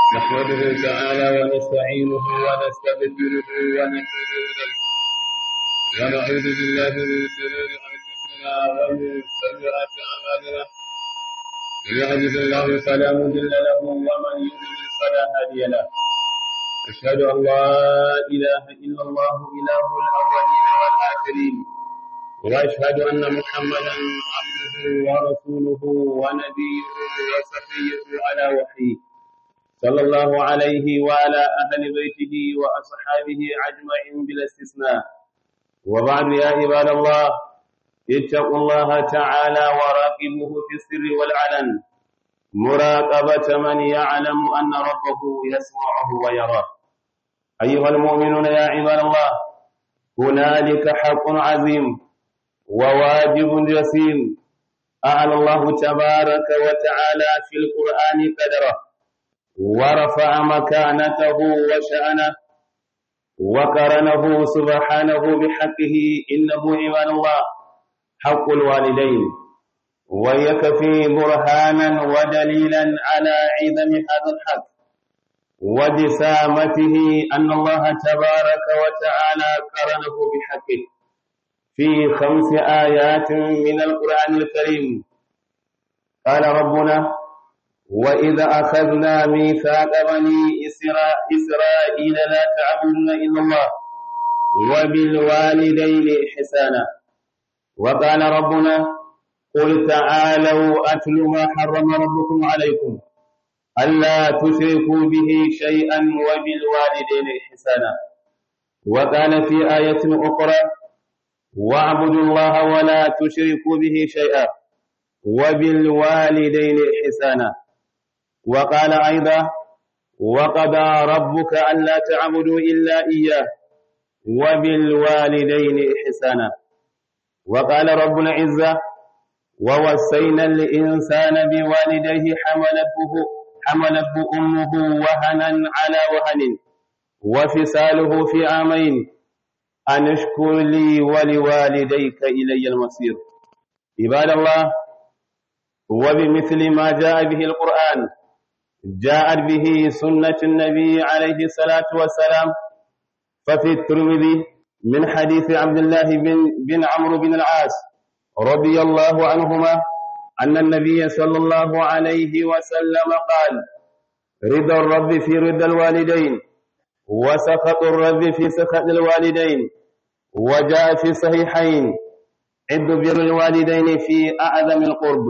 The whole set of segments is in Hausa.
نحمده تعالى ونستعينه ونستغفره ونتوب إليه ونعوذ بالله من شرور أنفسنا ومن سيئات أعمالنا من يهده الله فلا مضل له ومن يضلل فلا هادي له أشهد أن لا إله إلا الله إله الأولين والآخرين وأشهد أن محمدا عبده ورسوله ونبيه وصفيه على وحيه صلى الله عليه وعلى أهل بيته وأصحابه أجمعين بلا استثناء وبعد يا عباد الله اتقوا الله تعالى وراقبوه في السر والعلن مراقبة من يعلم أن ربه يسمعه ويراه أيها المؤمنون يا عباد الله هنالك حق عظيم وواجب جسيم أعلى الله تبارك وتعالى في القرآن قدره ورفع مكانته وشأنه وقرنه سبحانه بحقه إنه عباد الله حق الوالدين ويكفي برهانا ودليلا على عظم هذا الحق وجسامته أن الله تبارك وتعالى قرنه بحقه في خمس آيات من القرآن الكريم قال ربنا وإذا أخذنا ميثاق بني إسرائيل لا تعبدون إلا الله وبالوالدين إحسانا وقال ربنا قل تعالوا أتل ما حرم ربكم عليكم ألا تشركوا به شيئا وبالوالدين إحسانا وقال في آية أخرى واعبدوا الله ولا تشركوا به شيئا وبالوالدين إحسانا وقال أيضا وقضى ربك ألا تعبدوا إلا إياه وبالوالدين إحسانا وقال رب العزة ووصينا الإنسان بوالديه حملته حملته أمه وهنا على وهن وفصاله في عامين أن اشكر لي ولوالديك إلي المصير عباد الله وبمثل ما جاء به القرآن جاءت به سنة النبي عليه الصلاة والسلام ففي الترمذي من حديث عبد الله بن, بن عمرو بن العاص رضي الله عنهما أن النبي صلى الله عليه وسلم قال رضا الرب في رضا الوالدين وسخط الرب في سخط الوالدين وجاء في الصحيحين عد بر الوالدين في أعظم القرب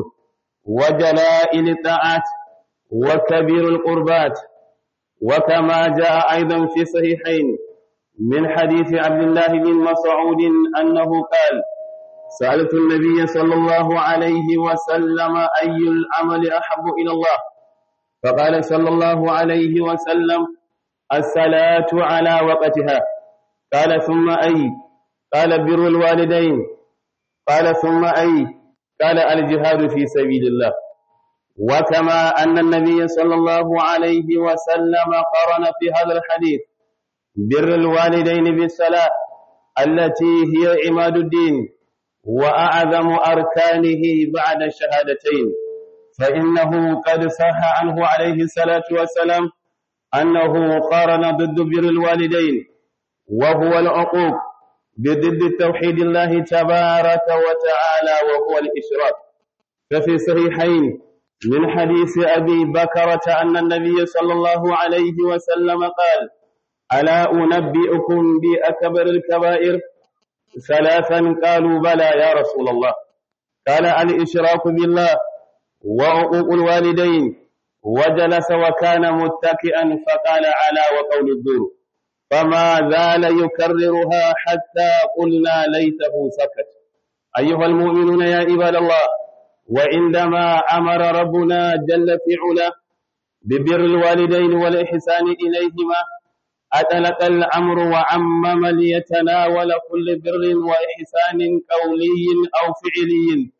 وجلائل الطاعات وكبير القربات وكما جاء أيضا في صحيحين من حديث عبد الله بن مسعود أنه قال سألت النبي صلى الله عليه وسلم أي العمل أحب إلى الله فقال صلى الله عليه وسلم الصلاة على وقتها قال ثم أي قال بر الوالدين قال ثم أي قال الجهاد في سبيل الله وكما أن النبي صلى الله عليه وسلم قرن في هذا الحديث بر الوالدين بالصلاة التي هي عماد الدين وأعظم أركانه بعد الشهادتين فإنه قد صح عنه عليه الصلاة والسلام أنه قارن ضد بر الوالدين وهو العقوق بضد توحيد الله تبارك وتعالى وهو الإشراك ففي صحيحين من حديث أبي بكرة أن النبي صلى الله عليه وسلم قال ألا أنبئكم بأكبر الكبائر ثلاثا قالوا بلى يا رسول الله قال الإشراك بالله وعقوق الوالدين وجلس وكان متكئا فقال على وقول الدور فما زال يكررها حتى قلنا ليته سكت أيها المؤمنون يا عباد الله وعندما أمر ربنا جل في علا ببر الوالدين والإحسان إليهما أطلق الأمر وعمم ليتناول كل بر وإحسان قولي أو فعلي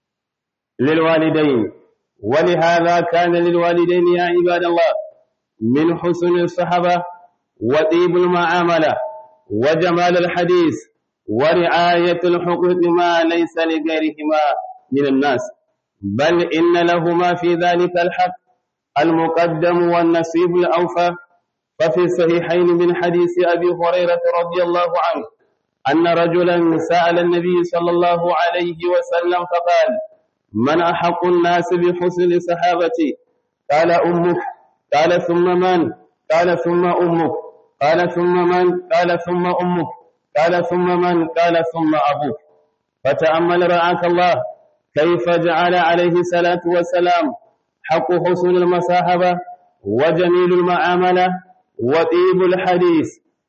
للوالدين ولهذا كان للوالدين يا عباد الله من حسن الصحبة وطيب المعاملة وجمال الحديث ورعاية الحقوق ما ليس لغيرهما من الناس بل إن لهما في ذلك الحق المقدم والنصيب الأوفى ففي الصحيحين من حديث أبي هريرة رضي الله عنه أن رجلا سأل النبي صلى الله عليه وسلم فقال من أحق الناس بحسن صحابتي قال أمك قال ثم من قال ثم أمك قال ثم من قال ثم أمك قال ثم من قال ثم أبوك فتأمل رعاك الله كيف جعل عليه الصلاة والسلام حق حسن المصاحبة وجميل المعاملة وطيب الحديث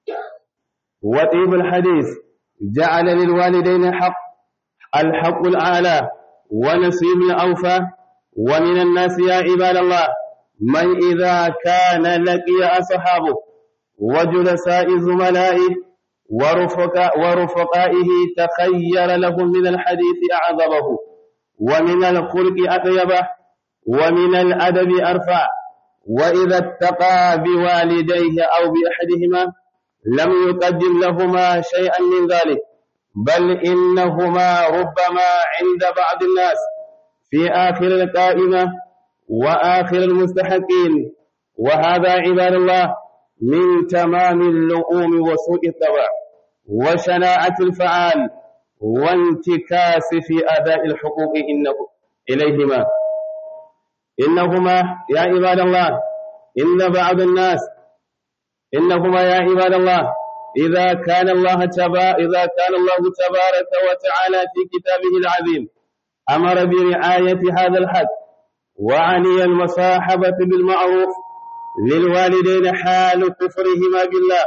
وطيب الحديث جعل للوالدين حق الحق الأعلى ونصيب الأوفى ومن الناس يا عباد الله من إذا كان لقي أصحابه وجلساء زملائه ورفقاء ورفقائه تخير لهم من الحديث أعظمه ومن الخلق أطيبه ومن الأدب أرفع وإذا اتقى بوالديه أو بأحدهما لم يقدم لهما شيئا من ذلك بل إنهما ربما عند بعض الناس في آخر القائمة وآخر المستحقين وهذا عباد الله من تمام اللؤوم وسوء الطبع وشناعة الفعال وانتكاس في أداء الحقوق إنه إليهما إنهما يا عباد الله إن بعض الناس إنهما يا عباد الله إذا كان الله تبا إذا كان الله تبارك وتعالى في كتابه العظيم أمر برعاية هذا الحق وعني المصاحبة بالمعروف للوالدين حال كفرهما بالله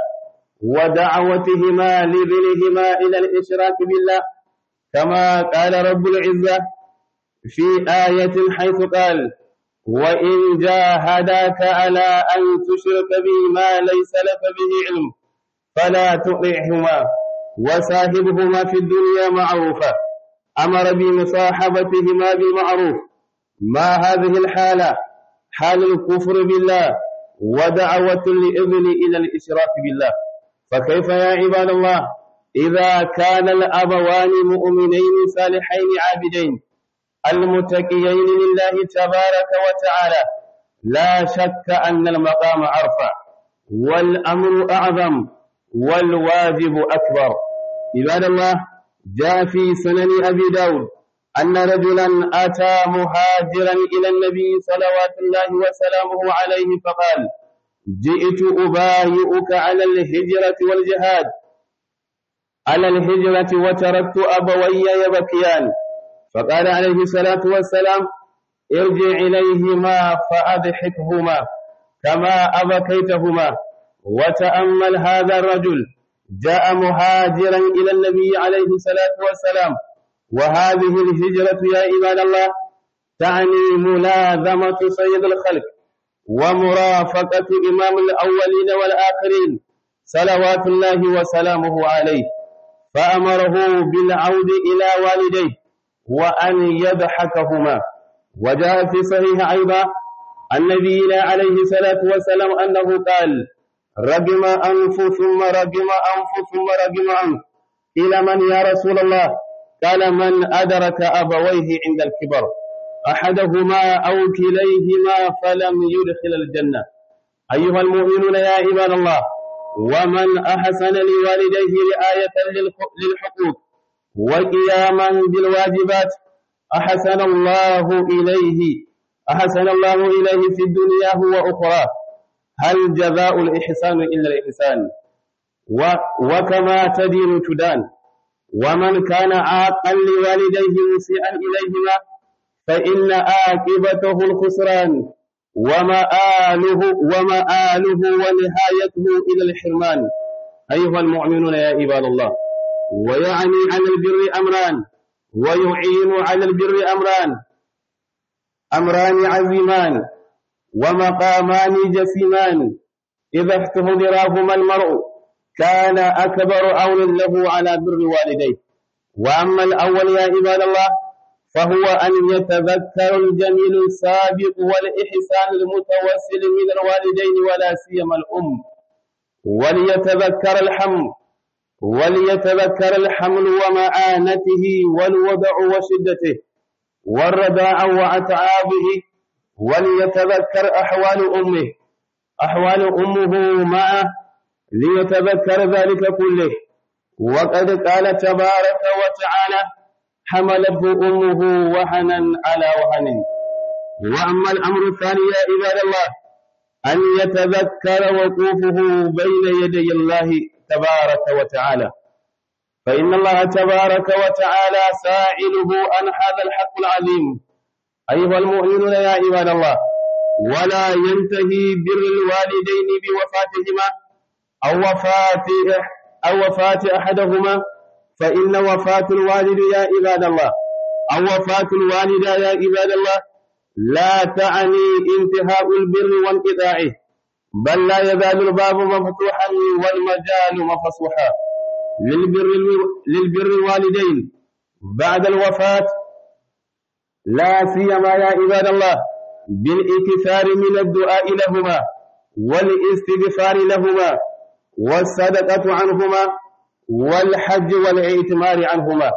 ودعوتهما لذنهما إلى الإشراك بالله كما قال رب العزة في آية حيث قال وإن جاهداك على أن تشرك بي ما ليس لك به علم فلا تطعهما وصاحبهما في الدنيا معروفا أمر بمصاحبتهما بالمعروف ما هذه الحالة حال الكفر بالله ودعوة الإذن إلى الإشراك بالله فكيف يا عباد الله إذا كان الأبوان مؤمنين صالحين عابدين المتقيين لله تبارك وتعالى لا شك أن المقام أرفع والأمر أعظم والواجب أكبر عباد الله جاء في سنن أبي داود أن رجلا أتى مهاجرا إلى النبي صلوات الله وسلامه عليه فقال جئت أبايئك على الهجرة والجهاد على الهجرة وتركت أبوي يبكيان فقال عليه الصلاة والسلام ارجع إليهما فأضحكهما كما أبكيتهما وتأمل هذا الرجل جاء مهاجرا إلى النبي عليه الصلاة والسلام وهذه الهجرة يا عباد الله تعني ملازمة سيد الخلق ومرافقة إمام الأولين والآخرين صلوات الله وسلامه عليه فأمره بالعود إلى والديه وأن يضحكهما وجاء في صحيح أيضا عن نبينا عليه الصلاة والسلام أنه قال رجم أنف ثم رجم أنف ثم رجم أنف إلى من يا رسول الله قال من أدرك أبويه عند الكبر أحدهما أو كليهما فلم يدخل الجنة أيها المؤمنون يا عباد الله ومن أحسن لوالديه رعاية للحقوق وقياما بالواجبات أحسن الله إليه أحسن الله إليه في الدنيا وأخرى هل جزاء الإحسان إلا الإحسان و وكما تدين تدان ومن كان عاقا لوالديه مسيئا إليهما فإن عاقبته الخسران ومآله ومآله ونهايته إلى الحرمان أيها المؤمنون يا عباد الله ويعني على البر أمران ويعين على البر أمران أمران عظيمان ومقامان جسيمان إذا احتضراهما المرء كان أكبر أول له على بر والديه وأما الأول يا عباد الله فهو أن يتذكر الجميل السابق والإحسان المتوسل من الوالدين ولا سيما الأم وليتذكر الحمل وليتذكر الحمل ومعانته والوضع وشدته والرداع وأتعابه وليتذكر أحوال أمه أحوال أمه معه ليتذكر ذلك كله وقد قال تبارك وتعالى حملته أمه وهنا على وهن وأما الأمر الثاني يا عباد الله أن يتذكر وقوفه بين يدي الله تبارك وتعالى فإن الله تبارك وتعالى سائله عن هذا الحق العظيم أيها المؤمنون يا عباد الله ولا ينتهي بر الوالدين بوفاتهما أو وفاة أو وفاة أحدهما فإن وفاة الوالد يا عباد الله أو وفاة الوالدة يا عباد الله لا تعني انتهاء البر وانقطاعه بل لا يزال الباب مفتوحا والمجال مفتوحا للبر للبر الوالدين بعد الوفاة لا سيما يا عباد الله بالاكثار من الدعاء لهما والاستغفار لهما والصدقة عنهما والحج والاعتمار عنهما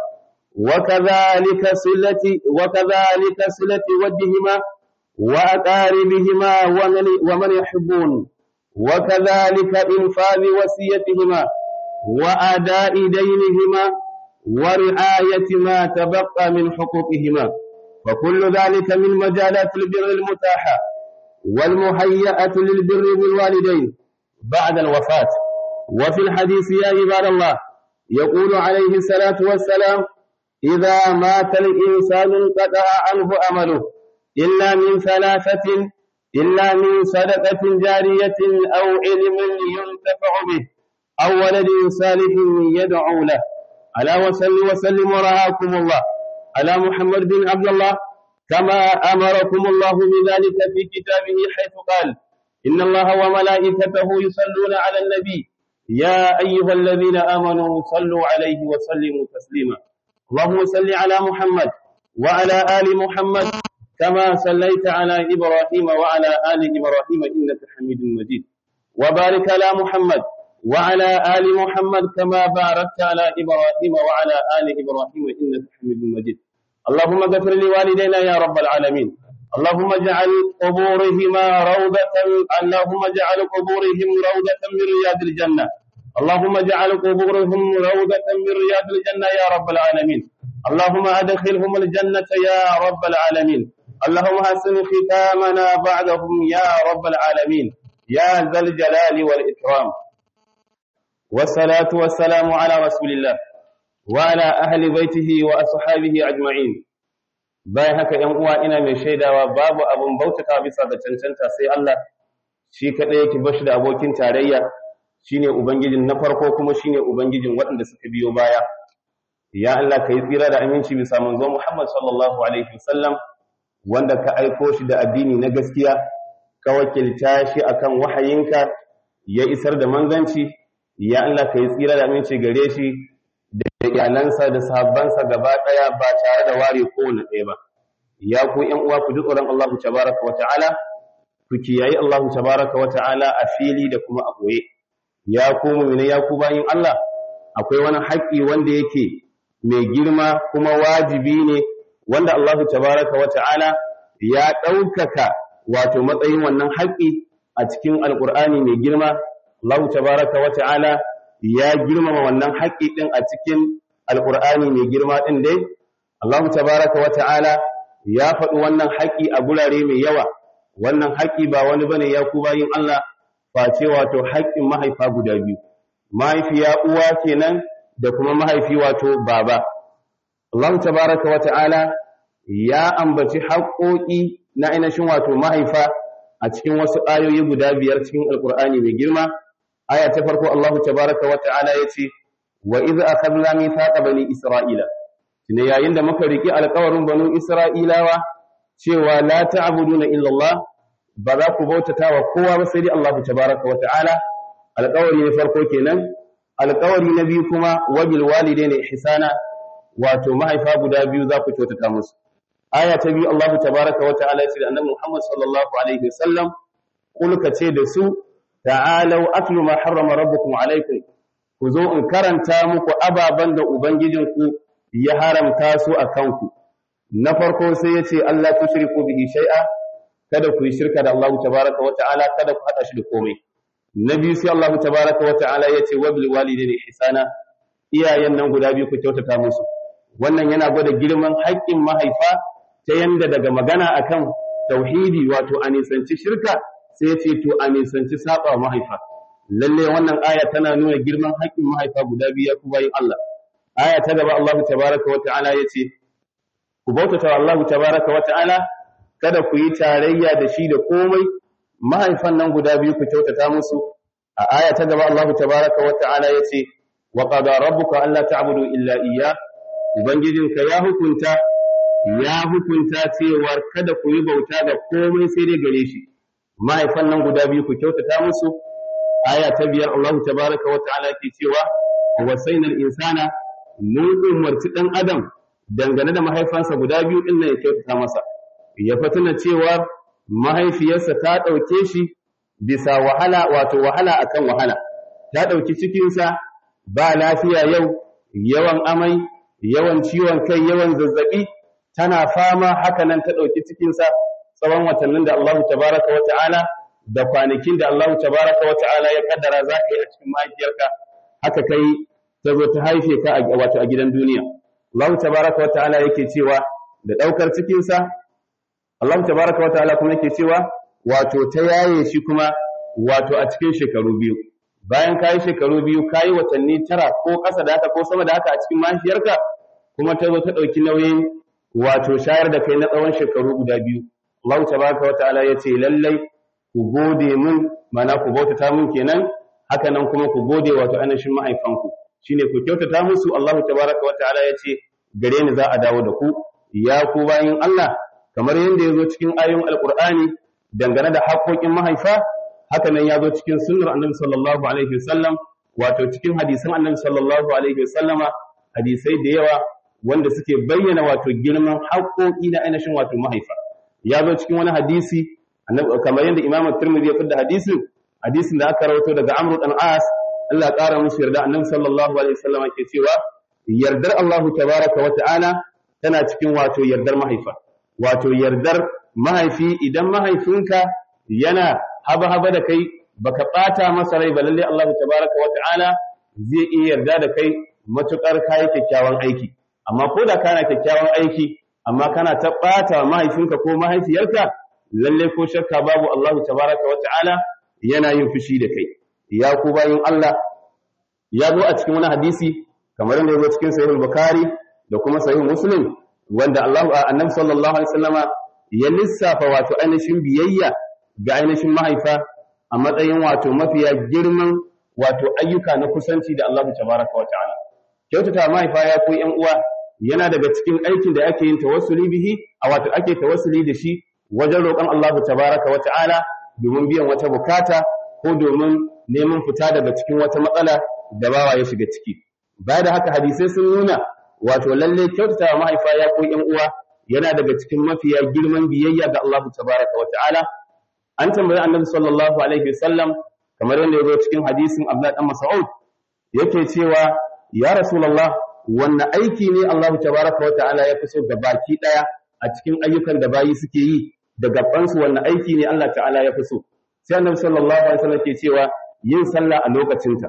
وكذلك صلة وكذلك صلة وجههما وأقاربهما ومن ومن يحبون وكذلك إنفاذ وصيتهما وأداء دينهما ورعاية ما تبقى من حقوقهما وكل ذلك من مجالات البر المتاحة والمهيئة للبر بالوالدين بعد الوفاة وفي الحديث يا عباد الله يقول عليه الصلاة والسلام إذا مات الإنسان انقطع عنه أمله إلا من ثلاثة إلا من صدقة جارية أو علم ينتفع به أو ولد صالح يدعو له ألا وسل وسلم ورعاكم الله على محمد بن عبد الله كما أمركم الله بذلك في كتابه حيث قال إن الله وملائكته يصلون على النبي يا أيها الذين آمنوا صلوا عليه وسلموا تسليما اللهم صل على محمد وعلى آل محمد كما صليت على إبراهيم وعلى آل إبراهيم إنك حميد مجيد وبارك على محمد وعلى آل محمد كما باركت على إبراهيم وعلى آل إبراهيم إنك حميد مجيد اللهم اغفر لوالدينا يا رب العالمين اللهم اجعل قبورهما روضة اللهم اجعل قبورهم روضة من رياض الجنة اللهم اجعل قبورهم روضة من رياض الجنة يا رب العالمين اللهم أدخلهم الجنة يا رب العالمين اللهم حسن ختامنا بعدهم يا رب العالمين يا ذا الجلال والإكرام والصلاة والسلام على رسول الله وعلى أهل بيته وأصحابه أجمعين bayan haka ‘yan uwa ina mai shaidawa babu abin bautata bisa ga cancanta sai Allah shi kaɗai yake bashi da abokin tarayya shine ubangijin na farko kuma shine ubangijin waɗanda suka biyo baya ya Allah ka yi tsira da aminci bisa manzo Muhammad sallallahu alaihi wasallam wanda ka aiko shi da addini na gaskiya ka wakilta shi akan wahayinka ya isar da manzanci ya Allah ka yi tsira da aminci gare shi da iyalansa da sahabbansa gaba ɗaya ba tare da ware kowane ɗaya ba ya ku ƴan uwa ku ji tsoron Allah tabaraka wa ta'ala ku kiyayi Allah tabaraka wa ta'ala a fili da kuma a ɓoye ya ku mu'mina ya ku bayin Allah akwai wani haƙƙi wanda yake mai girma kuma wajibi ne wanda Allah tabaraka wa ta'ala ya ɗaukaka wato matsayin wannan haƙƙi a cikin alƙur'ani mai girma Allah tabaraka wa ta'ala ya girmama wannan haƙƙi ɗin a cikin alƙur'ani mai girma ɗin dai Allah tabaraka wa ta'ala ya faɗi wannan haƙƙi a gurare mai yawa wannan haƙƙi ba wani bane ya ku bayin Allah face wato haƙƙin mahaifa guda biyu mahaifiya uwa kenan da kuma mahaifi wato baba Allah tabaraka wa ta'ala ya ambaci haƙƙoƙi na ainihin wato mahaifa a cikin wasu ayoyi guda biyar cikin alƙur'ani mai girma aya ta farko Allah tabaraka wa ta'ala yace wa idh akhadna mithaqa bani isra'ila ne yayin da muka riki alƙawarin banu isra'ilawa cewa la ta'buduna illa Allah ba za ku bautata wa kowa ba sai dai Allah tabaraka wa ta'ala alƙawari na farko kenan alƙawari na biyu kuma wabil walidaini ihsana wato mahaifa guda biyu za ku kyautata musu aya ta biyu Allah tabaraka wa ta'ala yace da annabi Muhammad sallallahu alaihi wasallam kul ce da su ta'alau atlu ma harrama rabbukum alaikum ku zo in karanta muku ababan da ubangijinku ya haramta su a kanku na farko sai yace Allah tushriku bihi shay'a kada ku yi shirka da Allah tabaraka wa ta'ala kada ku hada shi da komai na biyu sai Allah tabaraka wa ta'ala ya ce wabil walidaini ihsana iyayen nan guda biyu ku kyautata musu wannan yana gwada girman haƙƙin mahaifa ta yanda daga magana akan tauhidi wato a nisanci shirka sai ya ce to a nisanci saba mahaifa lalle wannan aya tana nuna girman haƙƙin mahaifa guda biyu ya ku bayin Allah aya ta gaba Allah tabaraka wa ta'ala ya ce ku bautata wa Allah tabaraka wa ta'ala kada ku yi tarayya da shi da komai mahaifan nan guda biyu ku kyautata musu a aya ta gaba Allah tabaraka wa ta'ala ya ce wa qada rabbuka alla ta'budu illa iyyah ubangijinka ya hukunta ya hukunta cewa kada ku yi bauta da komai sai dai gare shi mahaifan nan guda biyu ku kyautata musu aya ta biyar Allah tabaraka wa ta'ala ke cewa wasainal insana mun umarci dan adam dangane da mahaifansa guda biyu din nan ya kyautata masa ya fatuna cewa mahaifiyarsa ta dauke shi bisa wahala wato wahala akan wahala ta dauki cikinsa ba lafiya yau yawan amai yawan ciwon kai yawan zazzabi tana fama haka nan ta dauki cikinsa tsawon watannin da Allah tabaraka wa ta'ala da kwanakin da Allah tabaraka wa ta'ala ya kaddara za ka yi a cikin mahaifiyarka haka kai ta zo ta haife ka wato a gidan duniya Allah tabaraka wa ta'ala yake cewa da daukar cikin sa Allah tabaraka wa ta'ala kuma yake cewa wato ta yaye shi kuma wato a cikin shekaru biyu bayan kayi shekaru biyu kayi watanni tara ko ƙasa da haka ko sama da haka a cikin mahaifiyarka kuma ta zo ta ɗauki nauyin wato shayar da kai na tsawon shekaru guda biyu Allah tabaraka wa ta'ala ya ce lallai ku gode mun mana ku bautata mun kenan haka nan kuma ku gode wato ainihin mahaifanku shine ku kyautata musu Allah tabaraka wa ta'ala ya ce gare ni za a dawo da ku ya ku bayin Allah kamar yadda ya zo cikin ayoyin alqur'ani dangane da haƙoƙin mahaifa haka nan ya zo cikin sunnar annabi sallallahu alaihi wasallam wato cikin hadisan annabi sallallahu alaihi wasallama hadisai da yawa wanda suke bayyana wato girman haƙoƙi na ainihin wato mahaifa ya zo cikin wani hadisi kamar yadda Imam Tirmidhi ya fada hadisin hadisin da aka rawaito daga Amr dan As Allah ya ƙara musu yarda Annabi sallallahu alaihi wasallam ke cewa yardar Allah tabaraka wa ta'ala tana cikin wato yardar mahaifa wato yardar mahaifi idan mahaifinka yana haba haba da kai baka bata masa rai ba lalle Allah tabaraka wa ta'ala zai iya yarda da kai matukar kai kyakkyawan aiki amma ko da kana kyakkyawan aiki amma kana ta ɓata mahaifinka ko mahaifiyarka lalle ko shakka babu Allah tabaraka wa ta'ala yana yin fushi da kai ya ku bayin Allah ya zo a cikin wani hadisi kamar yadda ya zo cikin sahih bukhari da kuma sahih muslim wanda Allah annabi sallallahu alaihi wasallama ya lissafa wato ainihin biyayya ga ainihin mahaifa a matsayin wato mafiya girman wato ayyuka na kusanci da Allah tabaraka wa ta'ala kyautata mahaifa ya ku yan uwa yana daga cikin aikin da ake yin tawassuli bihi a wato ake tawassuli da shi wajen roƙon Allah tabaraka wa ta'ala domin biyan wata bukata ko domin neman fita daga cikin wata matsala da bawa ya shiga ciki baya da haka hadisai sun nuna wato lalle kyautata wa mahaifa ya ko ƴan uwa yana daga cikin mafiya girman biyayya ga Allah tabaraka wa ta'ala an tambayi annabi sallallahu alaihi wasallam kamar yadda ya zo cikin hadisin Abdullah dan Mas'ud yake cewa ya rasulullah wanne aiki ne Allah tabaraka wa ta'ala ya fi so ga baki daya a cikin ayyukan da bayi suke yi da gabansu wanne aiki ne Allah ta'ala ya fi so sai annabi sallallahu alaihi wasallam ke cewa yin sallah a lokacinta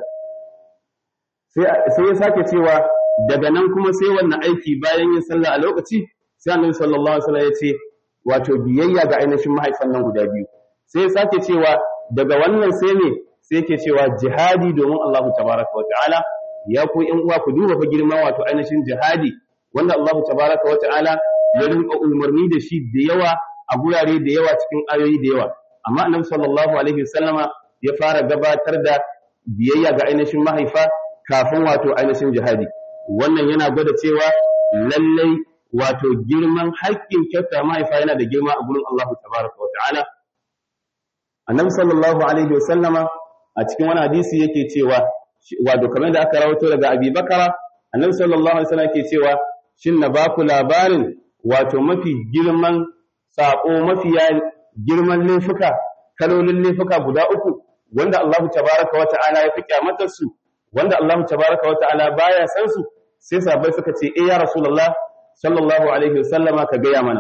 sai sai ya sake cewa daga nan kuma sai wannan aiki bayan yin sallah a lokaci sai annabi sallallahu alaihi wasallam ya ce wato biyayya ga ainihin mahaifan nan guda biyu sai ya sake cewa daga wannan sai ne sai yake cewa jihadi domin Allah tabaraka wa ta'ala ya ku ƴan uwa ku duba fa girman wato ainihin jihadi wanda Allah tabaraka wa ta'ala ya rinka umarni da shi da yawa a gurare da yawa cikin ayoyi da yawa amma annabi sallallahu alaihi wasallama ya fara gabatar da biyayya ga ainihin mahaifa kafin wato ainihin jihadi wannan yana gwada cewa lallai wato girman haƙƙin kyauta mahaifa yana da girma a gurin Allah tabaraka wa ta'ala annabi sallallahu alaihi wasallama a cikin wani hadisi yake cewa wato kamar da aka rawaito daga Abi Bakara annabi sallallahu alaihi wasallam yake cewa shin na baku labarin wato mafi girman sako mafiya girman laifuka kalolin laifuka guda uku wanda Allah tabaraka wa ta'ala ya fi kyamatar su wanda Allah tabaraka wa ta'ala baya san su sai sahabbai suka ce eh ya rasulullah sallallahu alaihi wasallama ka gaya mana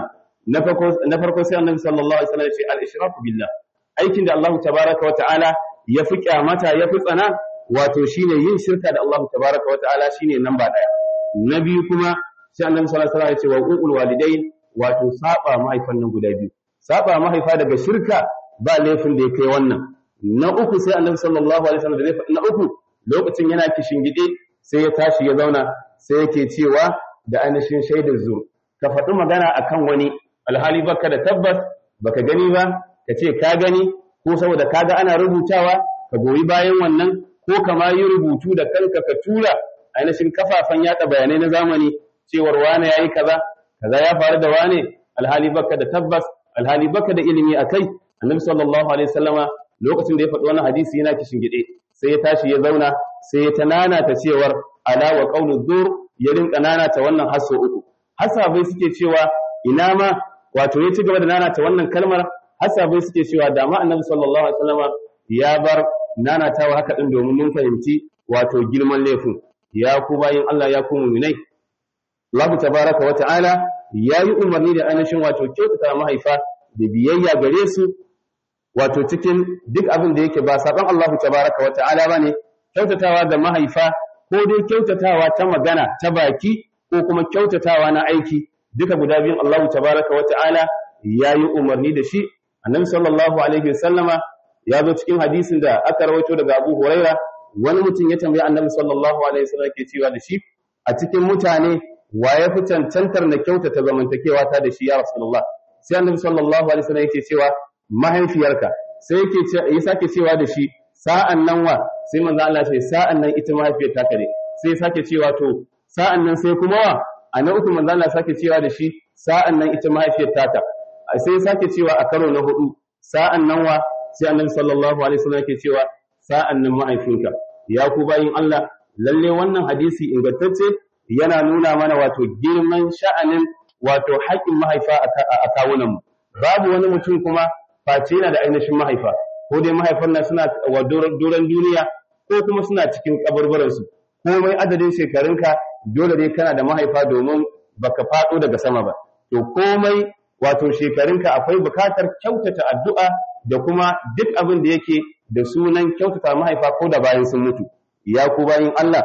na farko na farko sai annabi sallallahu alaihi wasallam ya ce al-ishraku billah aikin da Allah tabaraka wa ta'ala ya fi kyamata ya fi tsana wato shine yin shirka da Allah tabaraka wa ta'ala shine namba daya na biyu kuma sai annabi sallallahu alaihi wasallam ya ce wa uqul walidain wato saba mahaifan nan guda biyu saba mahaifa daga shirka ba laifin da ya kai wannan na uku sai annabi sallallahu alaihi wasallam da na uku lokacin yana kishingide sai ya tashi ya zauna sai yake cewa da ainihin shaidar zur ka faɗi magana akan wani alhali baka da tabbas baka gani ba ka ce ka gani ko saboda kaga ana rubutawa ka goyi bayan wannan ko kama yi rubutu da kanka ka tura ainihin kafafen yada bayanai na zamani cewar wane yayi kaza kaza ya faru da wane alhali baka da tabbas alhali baka da ilimi akai annabi sallallahu alaihi wasallama lokacin da ya faɗi wannan hadisi yana kishin gide sai ya tashi ya zauna sai ya tanana ta cewar ala wa qawlu dur ya rinka nanata wannan hasso uku hasabai suke cewa ina ma wato ya ci gaba da nanata wannan kalmar hasabai suke cewa da ma annabi sallallahu alaihi wasallama ya bar nanatawa haka din domin mun fahimci wato girman laifin ya ku bayin Allah ya ku mu'minai Allah tabaraka wa ta'ala yayi umarni da ainihin wato kyautata mahaifa da biyayya gare su wato cikin duk abin da yake ba saban Allah tabaraka wa ta'ala bane kyautatawa ga mahaifa ko dai kyautatawa ta magana ta baki ko kuma kyautatawa na aiki duka guda biyun Allah tabaraka wa ta'ala yayi umarni da shi annabi sallallahu alaihi wasallama ya zo cikin hadisin da aka rawaito daga Abu Huraira wani mutum ya tambayi annabi sallallahu alaihi wasallam ke cewa da shi a cikin mutane wa ya fi cancantar na kyautata zamantakewa ta da shi ya rasulullah sai annabi sallallahu alaihi wasallam yake cewa mahaifiyarka sai yake ya sake cewa da shi sa'an nan wa sai manzo Allah sai sa'an nan ita mahaifiyar ta kare sai sake cewa to sa'an nan sai kuma wa a na uku manzo Allah sake cewa da shi sa'an nan ita mahaifiyar ta sai sake cewa a karo na hudu sa'an nan wa sai annabi sallallahu alaihi wasallam yake cewa sa'an nan mahaifinka ya ku bayin Allah lalle wannan hadisi ingantacce yana nuna mana wato girman sha'anin wato haƙƙin mahaifa a kawunanmu babu wani mutum kuma face yana da ainihin mahaifa ko dai mahaifan nan suna wa doron duniya ko kuma suna cikin kaburburansu komai adadin shekarunka dole dai kana da mahaifa domin baka faɗo daga sama ba to komai wato shekarunka akwai bukatar kyautata addu'a da kuma duk abin da yake da sunan kyautata mahaifa ko da bayan sun mutu ya ku bayin Allah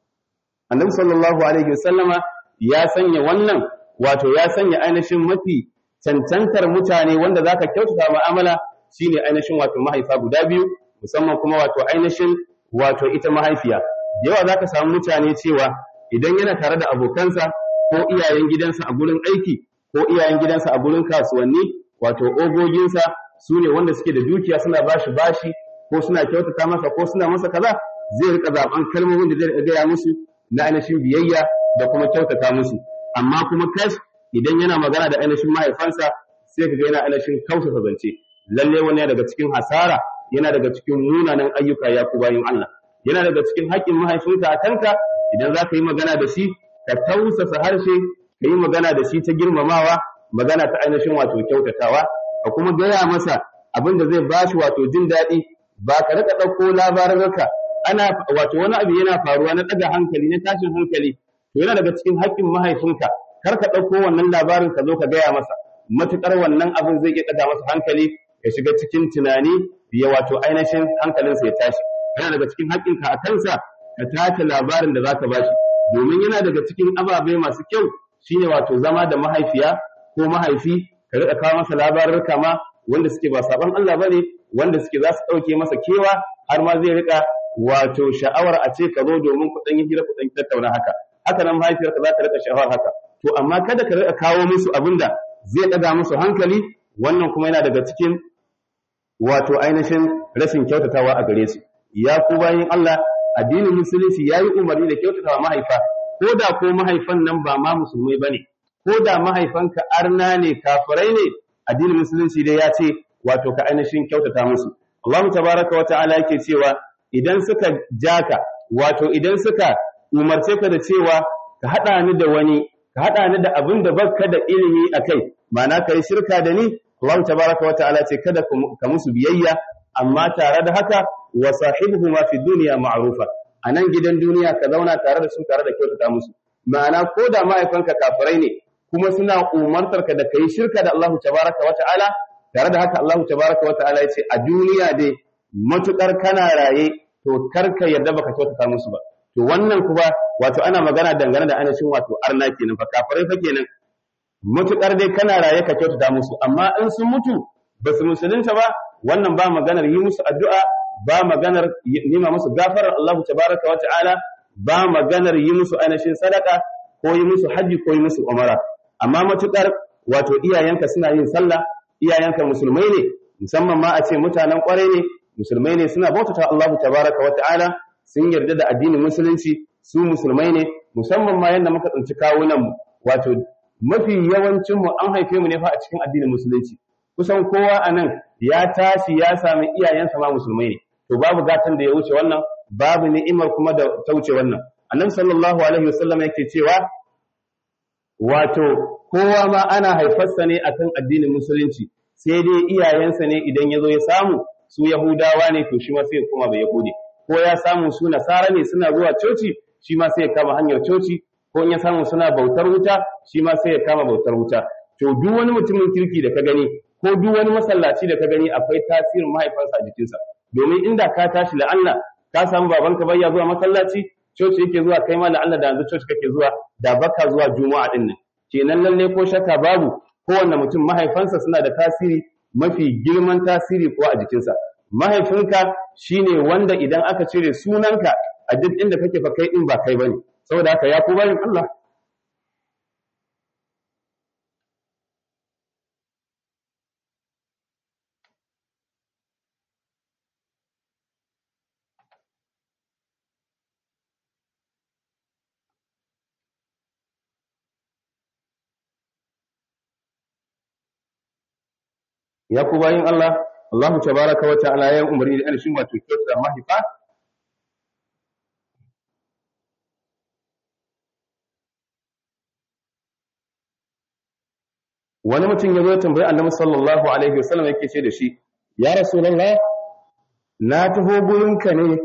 annabi sallallahu alaihi wasallama ya sanya wannan wato ya sanya ainihin mafi cancantar mutane wanda zaka kyautata mu'amala shine ainihin wato mahaifa guda biyu musamman kuma wato ainihin wato ita mahaifiya da yawa zaka samu mutane cewa idan yana tare da abokansa ko iyayen gidansa a gurin aiki ko iyayen gidansa a gurin kasuwanni wato ogoginsa su ne wanda suke da dukiya suna bashi bashi ko suna kyautata masa ko suna masa kaza zai rika zaben kalmomin da zai gaya musu na ainihin biyayya da kuma kyautata musu amma kuma kash idan yana magana da ainihin mahaifansa sai ka ga yana ainihin kausasa zance lalle wani daga cikin hasara yana daga cikin munanan ayyuka ya ku bayin Allah yana daga cikin haƙƙin mahaifinka a kanka idan za ka yi magana da shi ka tausasa harshe ka yi magana da shi ta girmamawa magana ta ainihin wato kyautatawa ka kuma gaya masa abin da zai bashi wato jin daɗi ba ka rika ɗauko labarurruka ana wato wani abu yana faruwa na ɗaga hankali na tashin hankali to yana daga cikin haƙƙin mahaifinka kar ka ɗauko wannan labarin ka zo ka gaya masa matuƙar wannan abin zai iya ɗaga masa hankali ya shiga cikin tunani ya wato ainihin hankalinsa ya tashi yana daga cikin haƙƙinka a kansa ka tace labarin da za ka bashi domin yana daga cikin ababe masu kyau shine wato zama da mahaifiya ko mahaifi ka riƙa kawo masa labarurka ma wanda suke ba saban Allah bane wanda suke za su ɗauke masa kewa har ma zai riƙa wato sha'awar a ce ka zo domin ku ɗan yi hira ku ɗan tattauna haka haka nan mahaifiyarka za ta riƙa sha'awar haka to amma kada ka riƙa kawo musu abin da zai ɗaga musu hankali wannan kuma yana daga cikin wato ainihin rashin kyautatawa a gare su ya ku bayin Allah addinin musulunci ya yi umarni da kyautatawa mahaifa ko da ko mahaifan nan ba ma musulmai ba ne ko da mahaifanka arna ne kafirai ne addinin musulunci dai ya ce wato ka ainihin kyautata musu Allah tabaraka wa ta'ala yake cewa idan suka jaka wato idan suka umarce ka da cewa ka haɗa ni da wani ka haɗa ni da abin da baka da ilimi a kai ma'ana ka yi shirka da ni Allah tabaraka wa ta'ala ce kada ka musu biyayya amma tare da haka wa sahibuhuma fi dunya ma'rufa anan gidan duniya ka zauna tare da su tare da kyautata musu ma'ana ko da mahaifanka kafirai ne kuma suna umartar ka da kai shirka da Allah tabaraka wa ta'ala tare da haka Allah tabaraka wa ta'ala ya ce a duniya dai matukar kana raye to karka yarda baka kyautata musu ba to wannan kuma wato ana magana dangane da anashin wato arna kenan fa kafirai fa kenan matukar dai kana raye ka kyautata musu amma in sun mutu ba su musulunta ba wannan ba maganar yi musu addu'a ba maganar nima musu gafarar Allah tabaraka wa ta'ala ba maganar yi musu ainihin sadaka ko yi musu haji ko yi musu umara amma matukar wato iyayenka suna yin sallah iyayenka musulmai ne musamman ma a ce mutanen kwarai ne musulmai ne suna bautata Allah tabaraka wa ta'ala sun yarda da addinin musulunci su musulmai ne musamman ma yanda muka tsinci kawunan mu wato mafi yawancin mu an haife mu ne fa a cikin addinin musulunci kusan kowa a nan ya tashi ya sami iyayensa ma musulmai ne to babu gatan da ya wuce wannan babu ni'imar kuma da ta wuce wannan annabi sallallahu alaihi wasallam yake cewa wato kowa ma ana haifarsa ne akan addinin musulunci sai dai iyayensa ne idan ya zo ya samu su yahudawa ne to shi ma sai ya koma bai yahudi ko ya samu su nasara ne suna zuwa coci shi ma sai ya kama hanyar coci ko in ya samu suna bautar wuta shi ma sai ya kama bautar wuta to duk wani mutumin kirki da ka gani ko duk wani masallaci da ka gani akwai tasirin mahaifansa a jikinsa domin inda ka tashi la'alla ka samu babanka bayya zuwa masallaci coci yake zuwa kai ma la'alla da yanzu coci kake zuwa da baka zuwa juma'a din nan kenan lalle ko shakka babu kowanne mutum mahaifansa suna da tasiri mafi girman tasiri ko a jikinsa mahaifinka shine wanda idan aka cire sunanka a duk inda kake fa kai din ba kai bane saboda haka ya ku bayin Allah ya ku bayin Allah Allah tabaraka wa ta'ala ya umarni da anishin wato kyautar mahaifa wani mutum ya zo ya tambayi annabi sallallahu alaihi wasallam yake ce da shi ya rasulullah na taho gurinka ne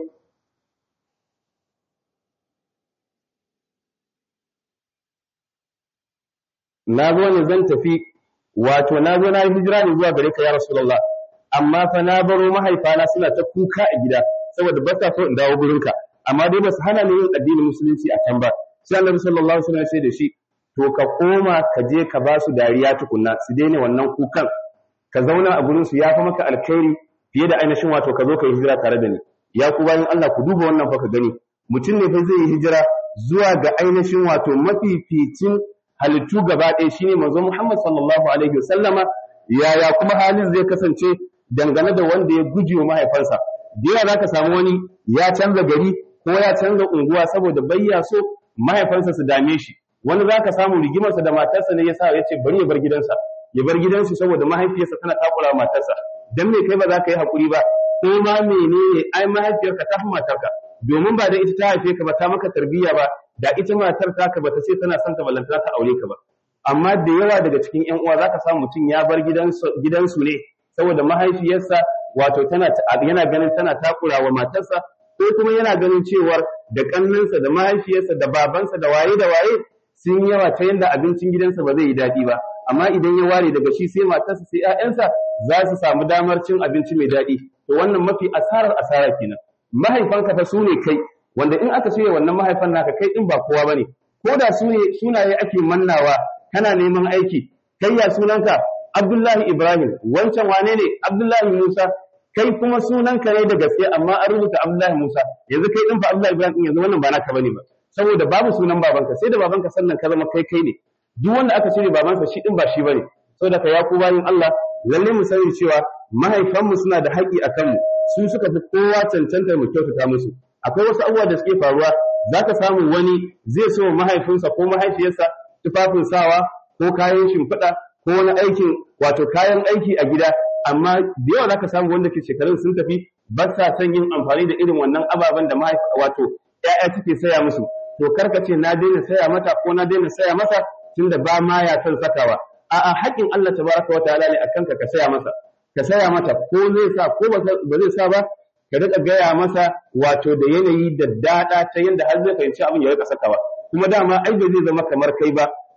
na zo ne zan tafi wato na zo na yi hijira ne zuwa gare ka ya rasulullah amma fa na baro mahaifana suna ta kuka a gida saboda ba sa so in dawo gurinka amma dai ba su hana ni yin addinin musulunci a can ba sai annabi sallallahu alaihi wasallam ya ce da shi to ka koma ka je ka ba su dariya tukunna su daina wannan kukan ka zauna a gurin su yafi maka alkhairi fiye da ainihin wato ka zo ka yi hijira tare da ni ya ku bayan Allah ku duba wannan fa ka gani mutum ne fa zai yi hijira zuwa ga ainihin wato mafificin halittu gaba ɗaya shine manzo Muhammad sallallahu alaihi wasallama yaya kuma halin zai kasance dangane da wanda ya guje wa mahaifansa da yawa zaka samu wani ya canza gari ko ya canza unguwa saboda bayya so mahaifansa su dame shi wani zaka samu rigimarsa da matarsa ne yasa ya ce bari ya bar gidansa ya bar gidansu saboda mahaifiyarsa tana takura matarsa dan me kai ba za ka yi hakuri ba ko ma menene ai mahaifiyarka ta fi matarka domin ba da ita ta haife ka ba ta maka tarbiyya ba da ita matar taka bata ce tana son ka ballanta ta aure ka ba amma da yawa daga cikin ƴan uwa zaka samu mutum ya bar gidansu gidansu ne saboda mahaifiyarsa wato tana yana ganin tana takura wa matarsa ko kuma yana ganin cewar da kannansa da mahaifiyarsa da babansa da waye da waye sun yawa ta yanda abincin gidansa ba zai yi daɗi ba amma idan ya ware daga shi sai matarsa sai ƴaƴansa za su samu damar cin abinci mai daɗi to wannan mafi asarar asara kenan mahaifanka fa su ne kai wanda in aka cire wannan mahaifan naka kai din ba kowa bane ko da su ne sunaye ake mannawa kana neman aiki kai ya sunanka Abdullahi Ibrahim wancan wane ne Abdullahi Musa kai kuma sunanka ne da gaske amma an rubuta Abdullahi Musa yanzu kai din fa Abdullahi Ibrahim yanzu wannan ba naka bane ba saboda babu sunan babanka sai da babanka sannan ka zama kai kai ne duk wanda aka cire babansa shi din ba shi bane saboda ka ya ku bayin Allah lalle mu sani cewa mahaifanmu suna da haƙi a kanmu su suka fi kowa cancantar mu kyautata musu akwai wasu abubuwa da suke faruwa zaka samu wani zai so mahaifinsa ko mahaifiyarsa tufafin sawa ko kayan shimfiɗa ko wani aikin wato kayan aiki a gida amma da yawa zaka samu wanda ke shekarun sun tafi ba sa son yin amfani da irin wannan ababen da mahaifa wato ƴaƴa suke saya musu to karka ce na daina saya mata ko na daina saya masa tunda ba ma ya son sakawa a'a haƙin Allah tabaraka wa ta'ala ne akan ka ka saya masa ka saya mata ko zai sa ko ba zai sa ba ka riƙa gaya masa wato da yanayi da daɗa ta yadda har zai fahimci abin ya riƙa sakawa kuma dama ai ba zai zama kamar kai ba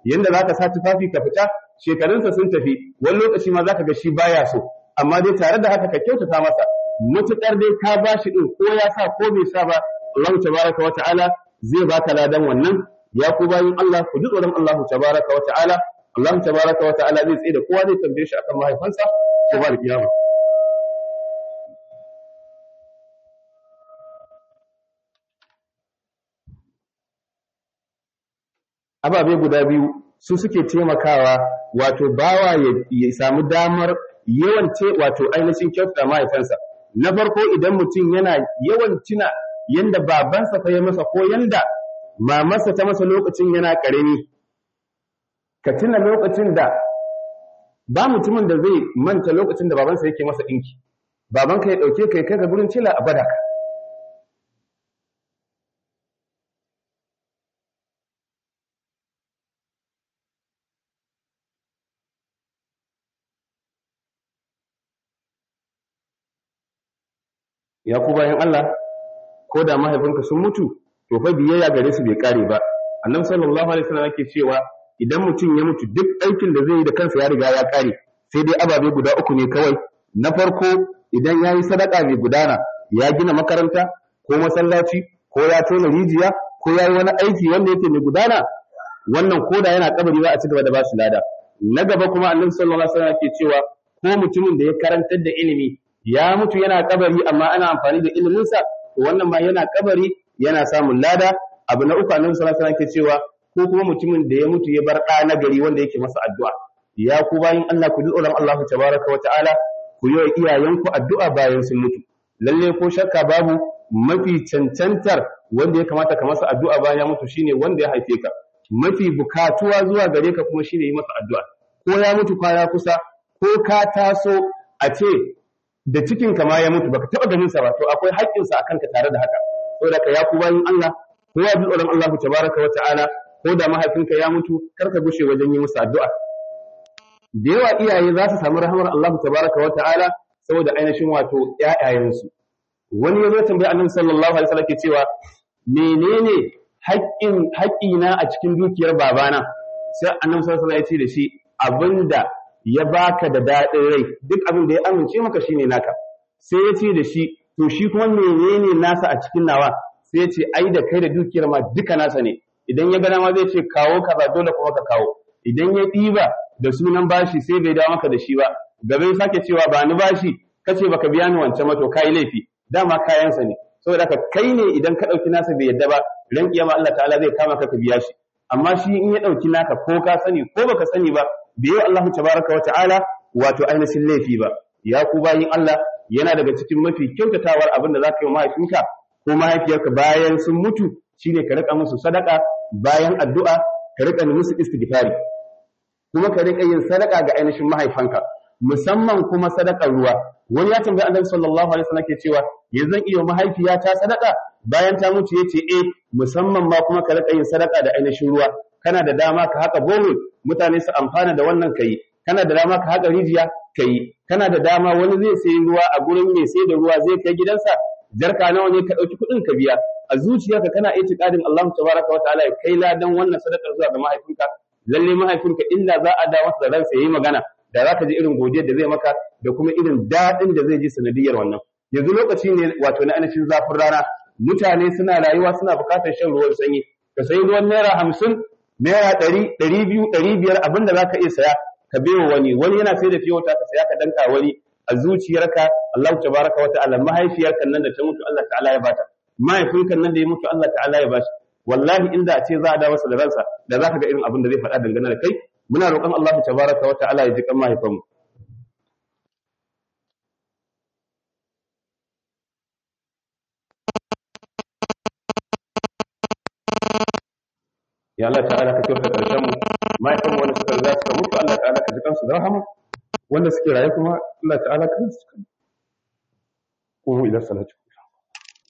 yanda zaka sa tufafi ka fita shekarunsa sun tafi wani lokaci ma zaka ga shi baya so amma dai tare da haka ka kyautata masa mutukar dai ka bashi din ko ya sa ko bai sa ba Allah tabaraka wa ta'ala zai baka ladan wannan ya ku bayin Allah ku ji tsoron Allah tabaraka wa ta'ala Allah tabaraka wa ta'ala zai tsaye da kowa zai tambaye shi akan mahaifansa ko ba da kiyama ababe guda biyu su suke taimakawa wato bawa ya samu damar yawan ce wato ainihin kyautata mahaifansa na farko idan mutum yana yawan tuna yanda babansa fa ya masa ko yanda mamarsa ta masa lokacin yana ƙarami ka tuna lokacin da ba mutumin da zai manta lokacin da babansa yake masa ɗinki babanka ya ɗauke ka ya kai ka gurin cila a bada ka ya ku bayan Allah ko da mahaifinka sun mutu to fa biyayya gare su bai kare ba annabi sallallahu alaihi wasallam yake cewa idan mutum ya mutu duk aikin da zai yi da kansa ya riga ya kare sai dai ababe guda uku ne kawai na farko idan ya yi sadaka mai gudana ya gina makaranta ko masallaci ko ya tona rijiya ko ya yi wani aiki wanda yake mai gudana wannan koda yana kabari za a ci gaba da ba shi lada na gaba kuma annabi sallallahu alaihi wasallam yake cewa ko mutumin da ya karantar da ilimi ya mutu yana kabari amma ana amfani da iliminsa to wannan ma yana kabari yana samun lada abu na uku annabi sallallahu alaihi wasallam ke cewa ko kuma mutumin da ya mutu ya bar ɗa na gari wanda yake masa addu'a ya ku bayin Allah ku ji tsoron Allah tabaraka wa ta'ala ku yi wa iyayenku addu'a bayan sun mutu lalle ko shakka babu mafi cancantar wanda ya kamata ka masa addu'a bayan ya mutu shine wanda ya haife ka mafi bukatuwa zuwa gare ka kuma shine yi masa addu'a ko ya mutu kwana kusa ko ka taso a ce da cikin ka ma ya mutu baka taba ganin sa ba to akwai haƙƙin sa akan ka tare da haka saboda ka ya ku bayin Allah ko ya bi tsoron Allah tabaraka wa ta'ala ko da mahaifinka ya mutu kar ka gushe wajen yi musu addu'a da yawa iyaye za su samu rahamar Allah tabaraka wa ta'ala saboda ainihin wato ƴaƴayensu wani ya zo tambaya annabi sallallahu alaihi wasallam ke cewa menene haƙƙin haƙƙina a cikin dukiyar babana sai annabi sallallahu alaihi wasallam ya ce da shi abinda ya baka da daɗin rai duk abin da ya amince maka shine naka sai ya ce da shi to shi kuma menene nasa a cikin nawa sai ya ce ai da kai da dukiyar ma duka nasa ne idan ya gana ma zai ce kawo kaza dole kuma ka kawo idan ya ɗiba da sunan bashi sai bai dawo maka da shi ba gaba ya sake cewa ba ni bashi kace baka biya ni wancan mato kai laifi dama kayansa ne saboda haka kai ne idan ka ɗauki nasa bai yadda ba ran kiyama Allah ta'ala zai kama ka ka biya shi amma shi in ya ɗauki naka ko ka sani ko baka sani ba bai yi Allah tabaraka wa ta'ala wato ainihin laifi ba ya ku bayin Allah yana daga cikin mafi kyautatawar abin da zaka yi mahaifinka ko mahaifiyarka bayan sun mutu shine ka rika musu sadaka bayan addu'a ka rika musu istighfari kuma ka rika yin sadaka ga ainihin mahaifanka musamman kuma sadakar ruwa wani ya tambayi annabi sallallahu alaihi wasallam ke cewa yanzu iya mahaifiyata sadaka bayan ta mutu yace eh musamman ma kuma ka rika yin sadaka da ainihin ruwa kana da dama ka haka bohol mutane su amfana da wannan kai kana da dama ka haka rijiya kai kana da dama wani zai sayi ruwa a gurin mai sai da ruwa zai kai gidansa jarka nawa ne ka dauki kuɗin ka biya a zuciyarka kana itiqadin Allah tabaraka wa ta'ala ya kai ladan wannan sadakar zuwa ga mahaifinka lalle mahaifinka illa za a da masa da ransa yayi magana da za ka ji irin godiyar da zai maka da kuma irin daɗin da zai ji sanadiyar wannan yanzu lokaci ne wato na ainihin zafin rana mutane suna rayuwa suna buƙatar shan ruwan sanyi ka sayi ruwan naira hamsin naira ɗari ɗari biyu ɗari biyar abin da za ka iya saya ka bewa wani wani yana sai da fiye wata ka saya ka danka wani a zuciyarka Allah tabaraka wa ta'ala mahaifiyarka nan da ta mutu Allah ta'ala ya bata mahaifinka nan da ya mutu Allah ta'ala ya bashi wallahi inda a ce za a da masa da ransa da za ka ga irin abin da zai faɗa dangane da kai muna roƙon Allah tabaraka wa ta'ala ya ji kan mahaifanmu ya Allah ta'ala ka kyauta karshen mu mahaifanmu wanda suka riga suka mutu Allah ta'ala ka ji kansu da rahama wanda suke raye kuma Allah ta'ala ka ji kansu kuma ila salatu